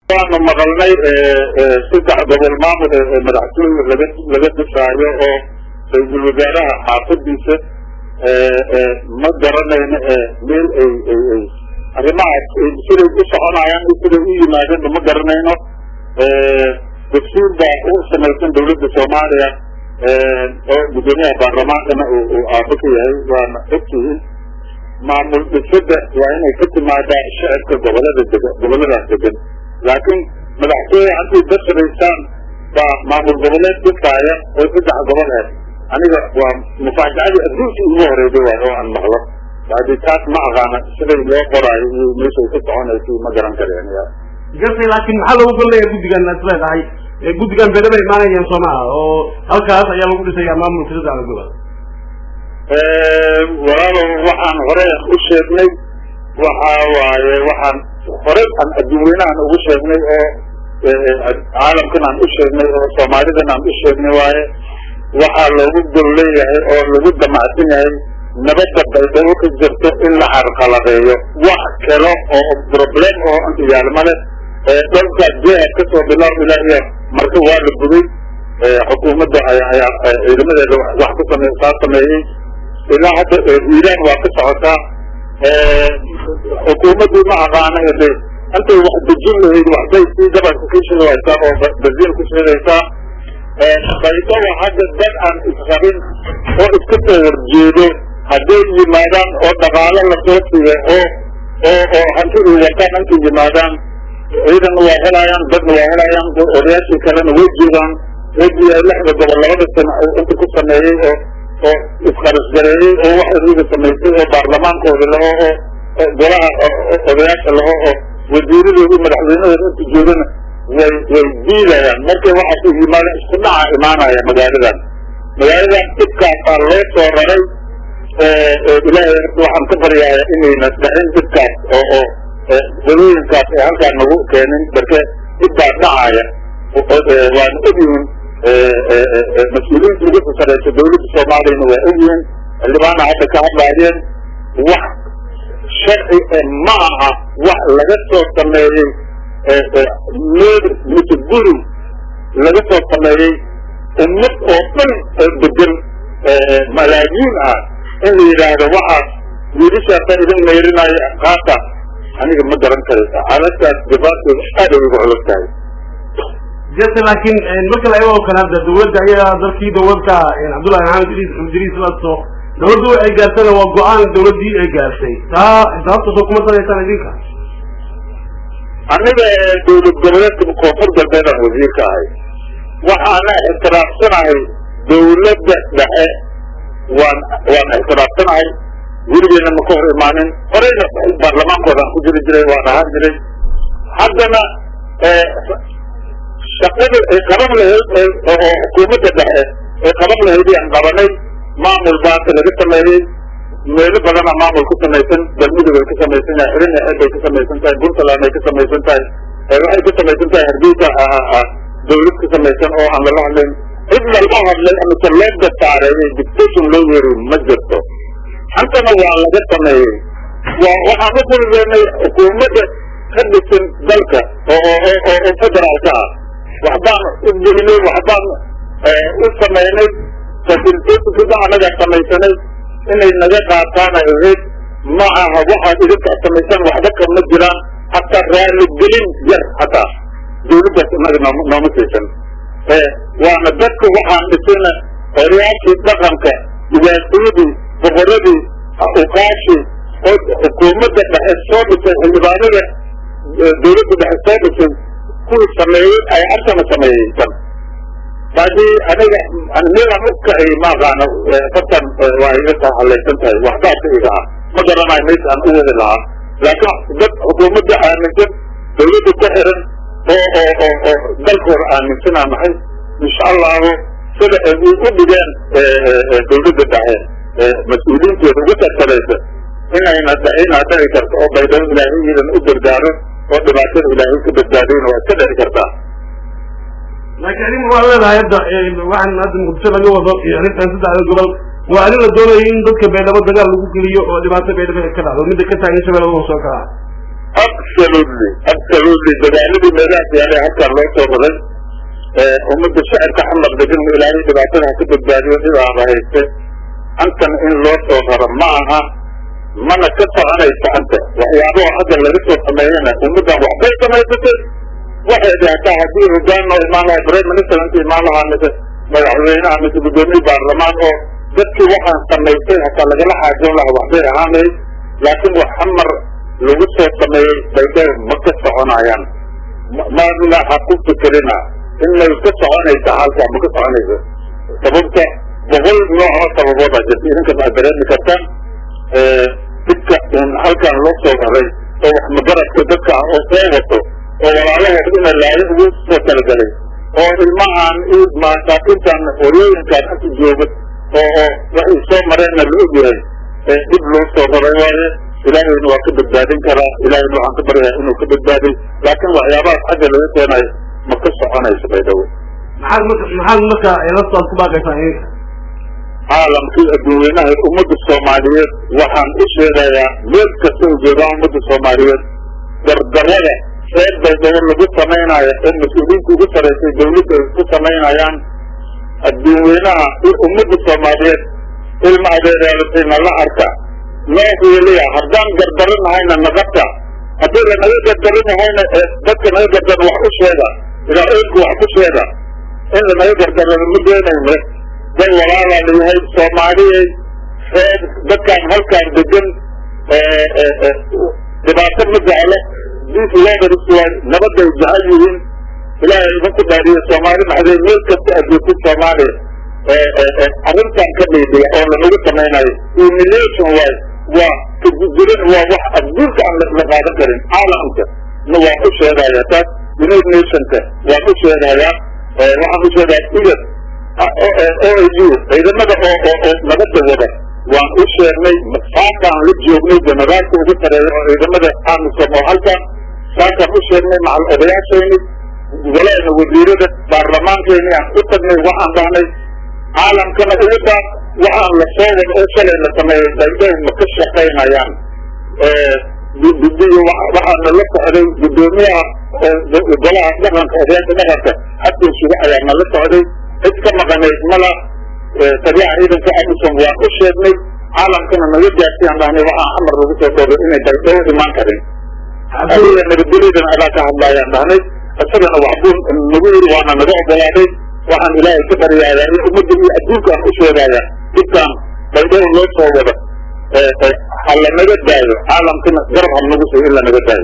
waanu maqalnay saddex gobol maamul ee madaxtooye laga laga dhisaayo oo ra-iisul wasaaraha xaafadiisa ma garanayno meel ay ay ay arrimahaas siday u soconayaan iyo siday u yimaadeenba ma garanayno dugsiin baa u samaysan dawladda soomaaliya oo guddoomiyaha baarlamaankana uu aabo ka yahay waana ogtihiin maamul dhisada waa inay ka timaadaa shacibka gobolada dega goboladaas degan laakiin madaxtooye haddii dasraysaan baa maamul goboleed dhisaaya oo saddex gobol ah aniga waa mufaajacadii adduunkii ugu horeyday waay oo aan maqlo hadi taas ma aqaana siday loo qoraayo iyo meeshay ka soconaysa ma garan kareen gartay laakiin maxaa loogu golleeya guddigan is leedahay guddigan beedhaba imaanayaan soo maha oo halkaas ayaa lagu dhisayaa maamulka sadexda gobol walaalow waxaan hore u sheegnay waxa waaye waxaan hore aan adduunweynahan ugu sheegnay oo caalamkan aan u sheegnay oo soomaalidan aan u sheegnay waaye waxaa loogu gol leeyahay oo lagu damacsan yahay nabadda baydhabo ka jirto in la carqaladeeyo wax kale oo problem oo inta yaalma leh dhanka jihad kasoo bilaab ilaa iyo marka waa la guday xukuumadda ayaa ciidamadeeda wax ku same saa sameeyey ilaa hadda hiiraan waa ka socotaa xukuumaddii ma aqaana de intay wax dejin lahayd waxbay sii gabanka ka shidaysaa oo baziin ku shidaysaa baydhabo hadda dad aan israbin oo iska soo horjeedo hadday yimaadaan oo dhaqaalo lasoo siiya oo oo oo hantidii wataan intay yimaadaan ciidanna waa helayaan dadna waa helayaan odayaashii kalena way joogaan wejii lixda gobol labada sano inta ku sameeyey oo oo isqarasgareeyey oo wax iyaga samaysay oo baarlamaankooda laho oo golaha odayaasha laho oo wasiiradoodii madaxweynahooda inta joogana way way diidayaan markay waxaas yimaada isku dhaca imaanaya magaaladan magaaladan dhibkaasaa loo soo raray ilaahay waxaan ka baryaaya inayna dhicin dhibkaas oo oo dalooyinkaas ee halkaan nagu keenin barke dhibbaa dhacaya waana ogyihiin mas-uuliyiinta ugu sasareysa dawladda soomaaliyana waa ogyihiin xildhibaana hadda ka hadlaayeen wax sharci ma aha wax laga soo sameeyey meel mise guri laga soo sameeyey ummad oo dhan oo degan malaayiin ah in la yidhaahdo waxaas wiilishaasa idin meyrinayo qaata aniga ma garan karaysa xaaladaas dhibaatooda aad ay ugu culus tahay jirta laakiin marka la eego oo kale hadda dawladda ayaa dalkii dawladka cabdullahi maxamed idriis idriis laso dawladdu waxay gaartana waa go-aan dawladdii ay gaartay taa sababta soo kuma sanaysaan idinka aniga dawlad goboleedka koonfur galbeedaan wasiirka ahay waxaana ixtiraafsanahay dawladda dhexe waan waan ixtiraafsanahay weligeena ma ka hor imaanin horeyna baarlamaankoodaan ku jiri jiray waan ahaan jiray haddana shaqada ay qaban lahayd oo xukuumadda dhexe ay qaban lahayd aan qabanay maamul baata laga sameeyey meelo badana maamul ku samaysan galmudug ay ka samaysan tahay xirina xeeb ay ka samaysan tahay puntland ay ka samaysan tahay waxay ka samaysan tahay hargeysa dawlad ka samaysan oo aan lala hadlayn cid lala hadlay amase loo gastaareeyay dictation loo yeeri ma jirto hantana waa laga sameeyey waa waxaan u fulideenay xukuumadda ka dhisan dalka oo oo oo federaalka ah waxbaan u gelinay waxbaan u samaynay fasilitationkida anagaa samaysanay inay naga qaataan ay ahayd ma aha waxaad idinka samaysaan waxba kama jiraan hataa raaligelin yar hataa dawladdaas inaga noom nooma siisan waana dadka waxaan dhisayna odayaashii dhaqanka dhibaatooyadii boqoradii uqaashii oo xukuumadda dhexe soo dhisay xildhibaanada dawladda dhexe soo dhisay kuwii sameeyey ay asana sameeyeysan hadii aniga nidan u kacay ma aqaano fartan waa iga taa halaysan tahay waxbaasa iga ah ma garanayo meesha aan u wadi lahaa laakiin dad xukuumadda aaminsan dawladda ku xiran oo oo oo oo dalkooda aaminsanaa nahay insha allahu sida ay u dhigeen dawladda dhexe mas-uuliyiinteeda uga tartalaysa inayna inaa dhici karto oo baydhabo ilaahay iidan u gargaaro oo dhibaatada ilaahay ka badbaadayna waa iska dhici kartaa laakiin arrin waa leedahay hadda waxaan hadda muqdisho laga wado iyo arrintan saddexda gobol waa arrin la doonayo in dadka baydhabo dagaal lagu geliyo oo dhibaato baydhabo ay ka dhacdo midda ka taagan shabeellada hoos oo kale absolutely absolutely dadaaladii meelahaas yaalay halkaan loo soo raray ummadda shacabka xamar degan ilaahay dhibaatada ha ka badbaadiyo dhibaaba hayste antan in loo soo raro ma aha mana ka soconaysa anta waxyaabaha hadda laga soo sameeyana ummaddan waxbay samaysatay waxay hataa haddii hogaan oo imaan lahaa prime minister inta imaan lahaa mise madaxweynaha mise guddoomiye baarlamaan oo dadkii waxaan samaystay hataa lagala xaajoon lahaa waxbay ahaanay laakiin wax xamar lagu soo sameeyey baydhabo ma ka soconayaan maadna ha ku fikerina inay ka soconaysa halkaa ma ka soconaysa sababta boqol nooc oo sababooda jirta idinkas aad dareemi kartaan dadka un halkan loo soo raray oo wax magaradka dadka ah oo soo wato oo walaalahood ina laayo ugu soo talagalay oo ilmahan masaakintan horyooyinkan anta jooga oo oo waxay soo mareenna la ogyahay dib loo soo raray waaye ilaahayna waa ka badbaadin karaa ilaahayna waxaan ka baryayaa inuu ka badbaaday laakiin waxyaabahaas xagga laga keenayo ma ka soconayso baydhawe maxaad marka maxaad marka lastaad ku baaqaysaa idinka caalamkii adduunweynaha ummadda soomaaliyeed waxaan u sheegayaa meel kasta u joogaan ummadda soomaaliyeed dardarada reer baydhabo lagu samaynayo ee mas-uuliyiinta ugu saraysay dawladda ay ku samaynayaan adduunweynaha ummadda soomaaliyeed ilma adeeraalatay nala arka noo hiiliya haddaan gardaranahayna naqabta haddii lanaga gardaranahayna dadka naga gardaran wax u sheega ilaa eedku wax ku sheega in lanaga gardarano ma doonayno dad walaalaa layahay soomaaliyey reer dadkaan halkaan degan dhibaato ma jeclo diinka loodariswaay nabadday jecel yihiin ilaahay idinku dhaariyo soomaali maxdee meel kasta ajoogta soomaaliya arrintan ka dhiidhiya oo lanagu samaynayo humiliation waay waa kagugurin waa wax adduunka aan la qaadan karin caalamka na waan u sheegaya taas united nationka waan u sheegayaa waxaan u sheegaya igad o u ciidamada oo oo oo nabadda wada waan u sheegnay saakaan la joognay janaraalka ugu sareeya oo ciidamada amisom oo halkan saakaan u sheegnay macal odayaashayni walaana wasiirada baarlamaankeeni aan u tagnay waxaan dhahnay caalamkana ugu daaq waxaan la soo wada oo shalay la sameeyey baydhabo ma ka shaqaynayaan gudiyo waxaana la socday guddoomiyaha golaha dhaqanka odayaasha dhaqanka xasan suga ayaa na la socday cid ka maqanayd mala taliyaha ciidanka amisom waan u sheegnay caalamkana naga gaarsiiyaan dhahnay waxaa amar lagu soo koobay inay baydhabo imaan karin adiga nabadgelyadan adaa ka hadlaayaan dhahnay isagana waxbuu nagu yiri waana naga ogolaaday waxaan ilaahay ka baryayaa in ummadda iyo adduunka aan u sheegaya dibkaan baydhabo loo soo wada ha lanaga daayo caalamkana garab ha nagu soo in lanaga daayo